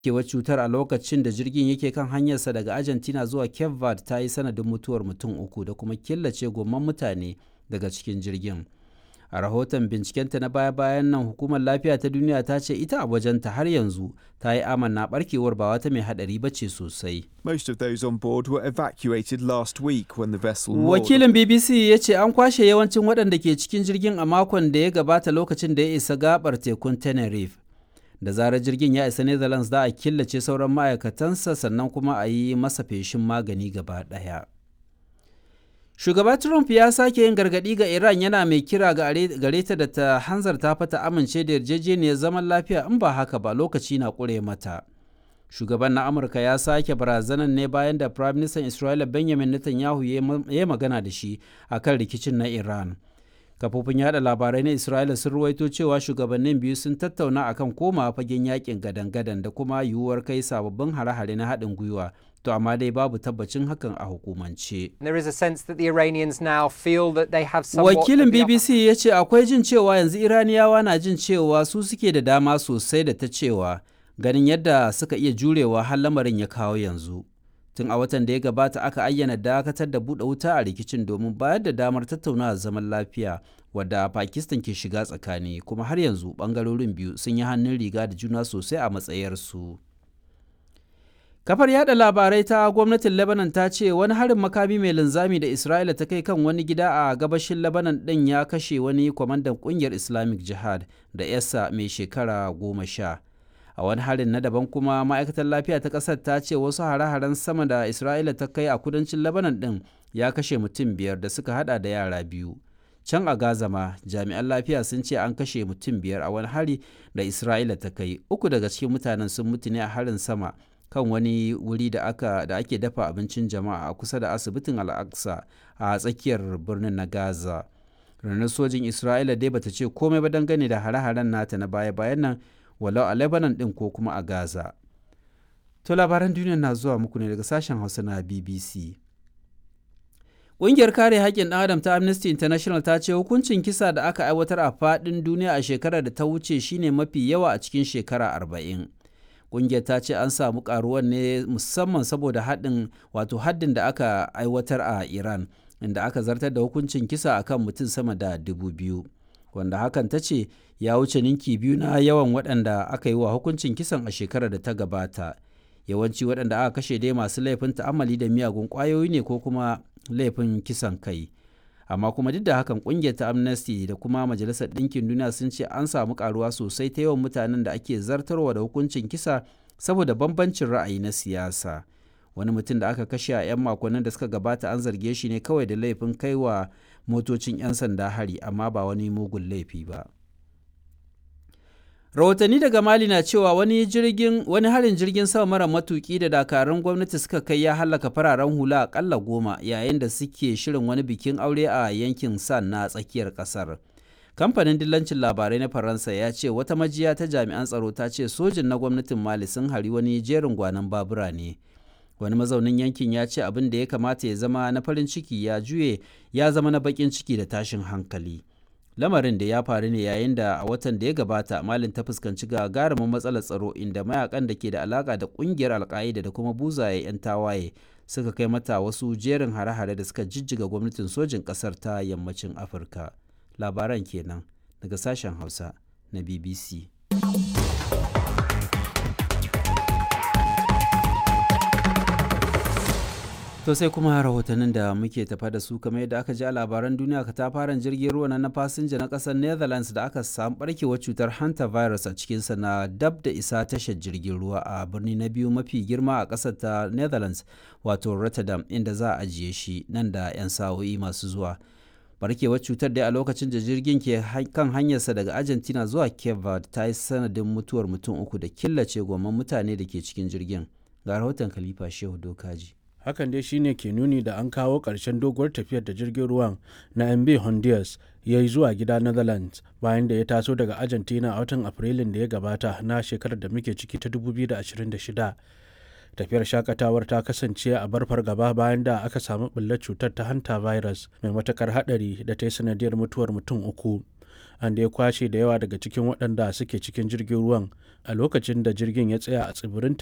kewar cutar a lokacin da jirgin yake kan hanyarsa daga argentina zuwa cape verde ta yi sanadin mutuwar mutum uku da kuma killace gomman mutane daga cikin jirgin a rahoton bincikenta na baya-bayan nan hukumar lafiya ta duniya ta ce ita a wajenta har yanzu ta yi amanna barkewar ba wata mai hadari ba ce sosai Most of those on board were evacuated last week when the vessel moored. wakilin bbc ya ce an kwashe yawancin waɗanda ke cikin jirgin a makon da ya gabata lokacin da ya isa gabar tekun tenerife da zarar jirgin ya isa netherlands za a killace sauran ma'aikatansa sannan kuma a yi masa feshin magani gaba ɗaya shugaba trump ya sake yin gargaɗi ga iran yana mai kira gare ta da ta hanzarta fata amince da yarjejeniyar zaman lafiya in ba haka ba lokaci na ƙure mata shugaban na amurka ya sake barazanar ne bayan da prime minister isra'ila benjamin netanyahu ya magana da shi akan rikicin na iran kafofin yada labarai na isra'ila sun ruwaito cewa shugabannin biyu sun tattauna akan koma fagen yakin gadan-gadan da kuma yiwuwar kai sababbin hare-hare na haɗin gwiwa to amma dai babu tabbacin hakan a hukumance There is a sense that the Iranians now feel that they have somewhat wakilin of the upper bbc ya ce akwai jin cewa yanzu iraniyawa na jin cewa su suke da dama sosai da ta cewa ganin yadda suka iya jurewa har lamarin ya kawo yanzu tun a watan da ya gabata aka ayyana dakatar da buɗe wuta a rikicin domin bayar da damar tattaunawa zaman lafiya wadda pakistan ke shiga tsakani kuma har yanzu ɓangarorin biyu sun yi hannun riga da juna sosai a matsayarsu kafar yada labarai ta gwamnatin lebanon ta ce wani harin makami mai linzami da isra'ila ta kai kan wani gida a gabashin lebanon ɗin ya kashe wani kwamandan ƙungiyar islamic jihad da yasa mai shekara goma sha a wani harin na daban kuma ma'aikatar lafiya ta ƙasar ta ce wasu hare-haren sama da isra'ila ta kai a kudancin lebanon ɗin ya kashe mutum biyar da suka hada da yara biyu can a gaza ma jami'an lafiya sun ce an kashe mutum biyar a wani hari da isra'ila ta kai uku daga cikin mutanen sun mutu ne a harin sama kan wani wuri da aka da ake dafa abincin jama'a a kusa da asibitin al'aqsa a tsakiyar birnin na gaza ranar sojin isra'ila dai bata ce komai ba dangane da hare-haren nata na baya-bayan nan walau a lebanon din ko kuma a gaza to labaran duniya na zuwa muku ne daga sashen hausa na bbc Ƙungiyar kare haƙƙin ɗan adam ta Amnesty International ta ce hukuncin kisa da aka aiwatar a faɗin duniya a shekarar da ta wuce shine mafi yawa a cikin shekara arba'in. Ƙungiyar ta ce an samu ƙaruwar ne musamman saboda haɗin wato haddin da aka aiwatar a Iran inda aka zartar da hukuncin kisa akan mutum sama da dubu biyu. Wanda hakan ta ce ya wuce ninki biyu na yawan waɗanda aka yi wa hukuncin kisan a shekarar da ta gabata. Yawanci waɗanda aka kashe dai masu laifin ta'ammali da miyagun ƙwayoyi ne ko kuma laifin kisan kai amma kuma duk da hakan kungiyar ta amnesty da kuma majalisar ɗinkin duniya sun ce an samu karuwa sosai ta yawan mutanen da ake zartarwa da hukuncin kisa saboda bambancin ra'ayi na siyasa wani mutum da aka kashe a 'yan makonnin da suka gabata an zarge shi ne kawai da laifin kaiwa motocin 'yan sanda hari amma ba wani mugun laifi ba rahotanni daga mali na cewa wani jirgin wani harin jirgin sama mara matuki da dakarun gwamnati suka kai ya halaka fararen hula akalla goma yayin da suke shirin wani bikin aure a yankin san na tsakiyar kasar kamfanin dillancin labarai na faransa ya ce wata majiya ta jami'an tsaro ta ce sojin na gwamnatin mali sun hari wani jerin gwanon babura ne wani mazaunin yankin ya ce abin da ya kamata ya zama na farin ciki ya juye ya zama na bakin ciki da tashin hankali lamarin da ya faru ne yayin da a watan da ya gabata malin ta fuskanci gagarumin matsalar tsaro inda mayakan da ke da alaka da kungiyar alka'ida da kuma buzaye 'yan tawaye suka kai mata wasu jerin hare-hare da suka jijjiga gwamnatin sojin kasar ta yammacin afirka labaran kenan daga sashen hausa na bbc To sai kuma rahotannin da muke tafa da su kamar yadda aka ji a labaran duniya ka tafaran jirgin ruwa na fasinja na kasar Netherlands da aka samu barkewar cutar hanta virus a cikinsa na dab da isa tashar jirgin ruwa a birni na biyu mafi girma a kasar ta Netherlands wato Rotterdam inda za a ajiye shi nan da 'yan sa'o'i masu zuwa. Barkewar cutar dai a lokacin da jirgin ke kan hanyarsa daga Argentina zuwa Cape Verde ta yi sanadin mutuwar mutum uku da killace gomman mutane da ke cikin jirgin. Ga rahoton Khalifa Shehu Dokaji. hakan dai shine ke nuni da an kawo ƙarshen doguwar tafiyar da jirgin ruwan na mb honduras ya yi zuwa gida netherlands bayan da ya taso daga argentina a watan afrilun da ya gabata na shekarar da muke ciki ta 2026 tafiyar shakatawar ta kasance a barfar gaba bayan da aka samu ɓullar cutar ta hanta virus mai matakar haɗari da ta yi sanadiyar mutuwar mutum uku an da ya kwashe da yawa daga cikin waɗanda suke cikin jirgin ruwan a lokacin da jirgin ya tsaya a tsibirin